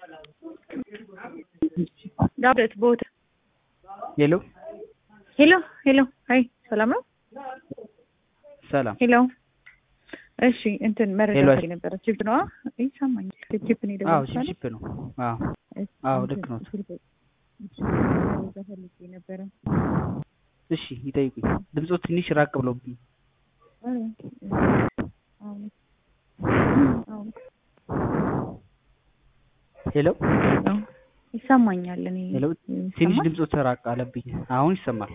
ዳዊት ቦታ ሄሎ ሄሎ ሄሎ አይ ሰላም ነው ሰላም ሄሎ እሺ እንትን መረጃ ሄሎ፣ ፈልጌ ነበረ ቺፕ ነው ይሰማኛል ቺፕ ነው አዎ የደወልኩት አይደል? ቺፕ ነው አዎ አዎ ልክ ነው መረጃ ፈልጌ ነበረ እሺ ይጠይቁኝ ድምፆ ትንሽ ራቅ ብሎብኝ አሁን አሁን ሄሎ ይሰማኛል እኔ ሄሎ ትንሽ ይሰማል? ድምፆ ተራቅ አለብኝ አሁን ይሰማል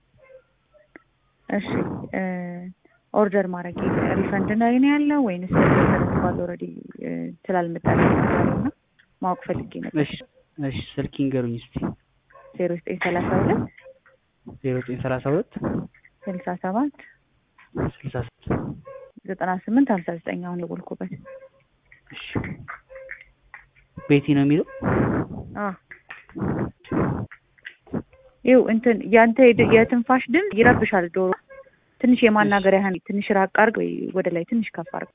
እሺ ኦርደር ማድረግ ሪፈንድ ላይ ነው ያለው ወይንስ ተረክቧል ኦልሬዲ ስላልመጣልኝ ነው ማወቅ ፈልጌ ነበር እሺ እሺ ስልክ ይንገሩኝ እስቲ ዜሮ ዘጠኝ ሰላሳ ሁለት ዜሮ ዘጠኝ ሰላሳ ሁለት ስልሳ ሰባት ስልሳ ስድስት ዘጠና ስምንት ሀምሳ ዘጠኝ አሁን የቦልኩበት እሺ ቤቲ ነው የሚለው አ ይኸው እንትን ያንተ የድ- የትንፋሽ ድምፅ ይረብሻል ዶሮ ትንሽ የማናገር ያህል ትንሽ ራቅ አድርግ ወይ ወደ ላይ ትንሽ ከፍ አድርግ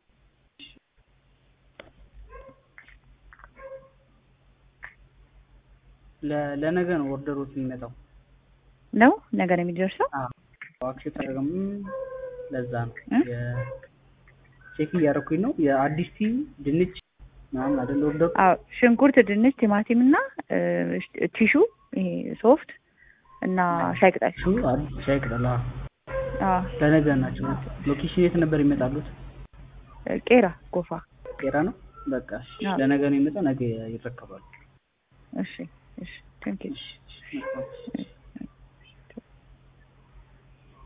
ለ- ለነገ ነው ኦርደሮት የሚመጣው ነው ነገር የሚደርሰው አክሴፕት አደረገም ለዛ ነው እ? የ- ቼክ እያደረኩኝ ነው የአዲስ ቲ ድንች ምናምን አይደል ኦርደር አዎ ሽንኩርት ድንች ቲማቲም እና እ፣ ቲሹ ይሄ ሶፍት እና ሻይ ቅጠል እሱ አዲስ ሻይ ቅጠል አዎ። አዎ ለነገ ናቸው ሎኬሽን የት ነበር ይመጣሉት ቄራ ጎፋ ቄራ ነው በቃ እሺ። አዎ። ለነገ ነው የሚመጣው ነገ ይረከባሉ እሺ እሺ ቴንክ ዩ እሺ፣ እሺ፣ መልካም። እሺ